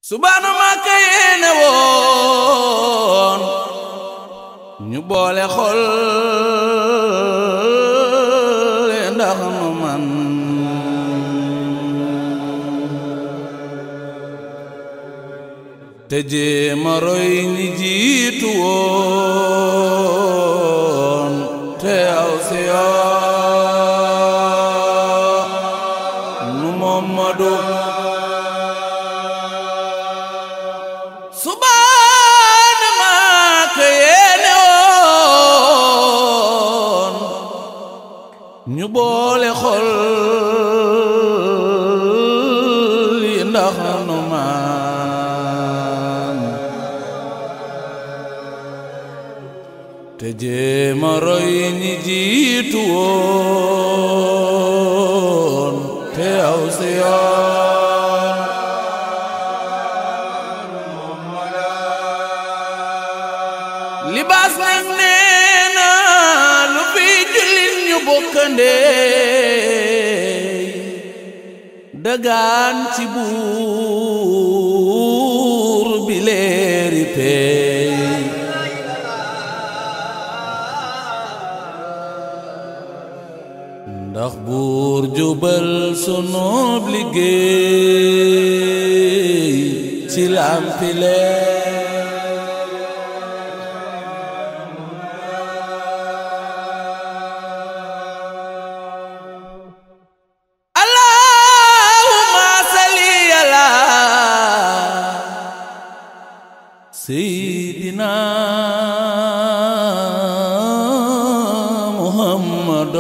subaana Màkka yéene woon ñu boole xol ndax nu man te jéema roy ñi jiitu woon te aw si yoon nu Muhammadu subaana Màkka yéene woon ñu boole xol yi ndax nu man te jéema roy ñi jiitu woon te aw si yoon libaas nag nee na lu fi jullit ñu bokkandee dagaan ci buur bi leeri peey ndax buur jubal sunub liggéey ci lampi leer allahumma salli ala sayyidina muhammad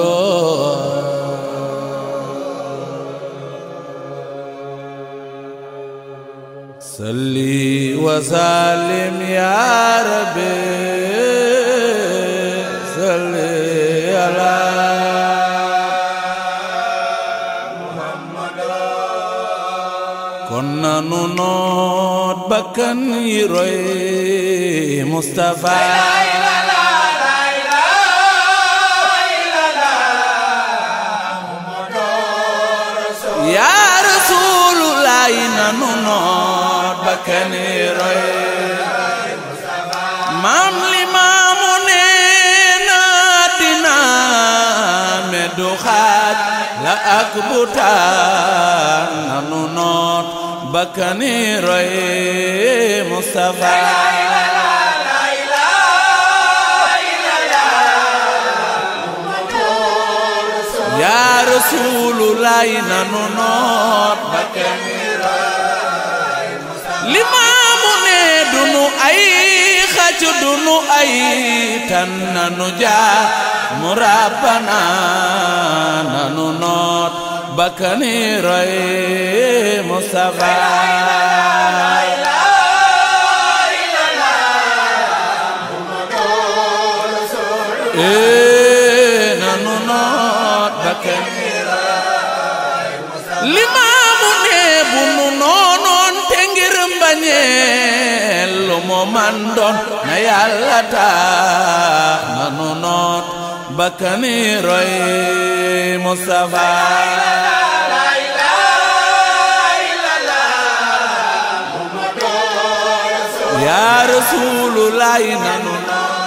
salli wa sallim ya rabbi salli ala kon nanu noot bakkan yi roy Mustafa yaa Rasulullah nanu noot bakkan yi roy maam li maamu neena dina meddu xaaj la ak butaan nanu noot bakkani roy Mustafa yaa Rasulullah nanu noot bakkani roy limaamu ne dunu ay xacc dunu ay tan nanu jaa mu rabbana nanu noot bakkani roy Mustafa ee nanu noot bakkani limaamu ne bu nu noonoon te ngir mbañeel lu mu man doon na yàlla tax nanu noot bakkani roy Mustafa yaa Rasulullah nanu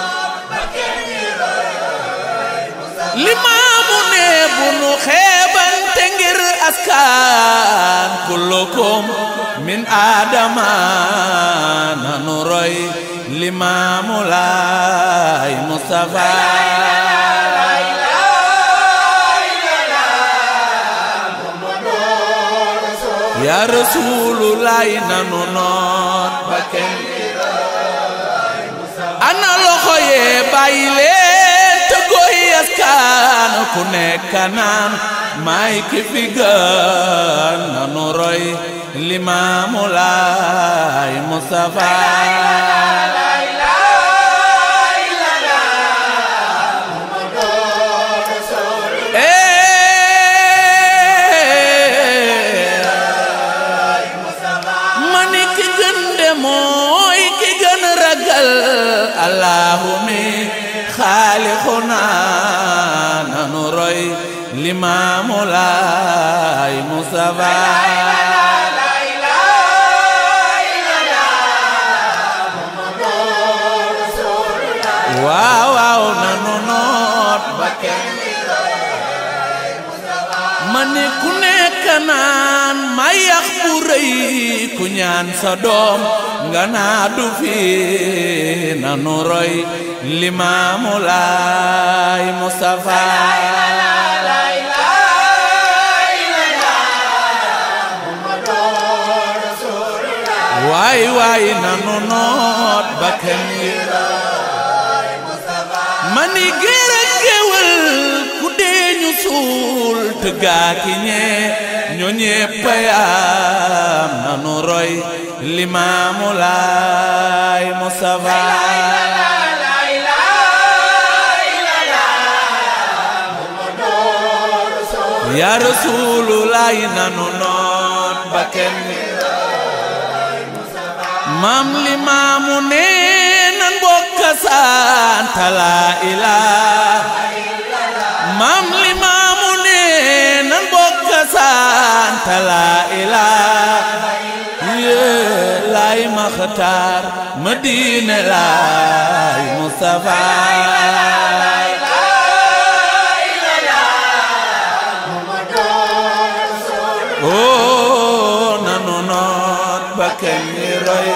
limaamu ne bu nu xeebante ngir askan kullukum min aadama nanu roy limaamu laay Mustafa yaa Rasulullah nanu noot ba kenn ana loxo yee bàyyi leen te goy askan ku nekk naan may ki fi gën nanu roy limaamu laay Mustafa mani ki gën de mooy ki gën ragal Allahu mi xaalixuna nanu roy limaamu laay Mustafa mani ku nekk naan ma yax bu rëy ku ñaan sa doom nga naa du fi nanu roy limaamu laay Mustafa waay waay nanu noot bakkan yi mani géer ak géwël ku dee ñu suul tëggaa ki ñee ñoo ñépp yaam nanu roy limaamu laay Mustafa yaa rasuulu laay nanu noot bakkan yi maam limaamu nee nan bokk sant laa ilaaha maam limaamu nee nan bokk sant laa ilaaha yee laay maxtaar Madina laay Mustafa oo nanu noot ba kenn roy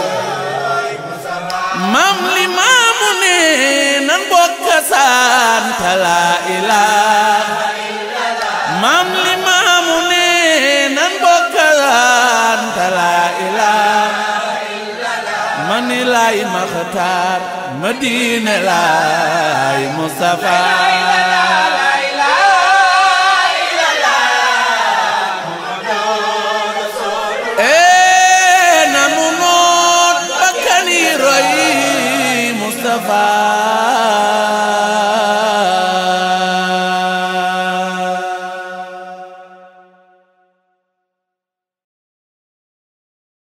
maam li maamu ne nan bokk sant laa ilaaha maam li maamu ne nan bokk sant laa ilaaha mani laay maxtaar Madina laay Mustafa ee nanu noot bakkani roy Mustafa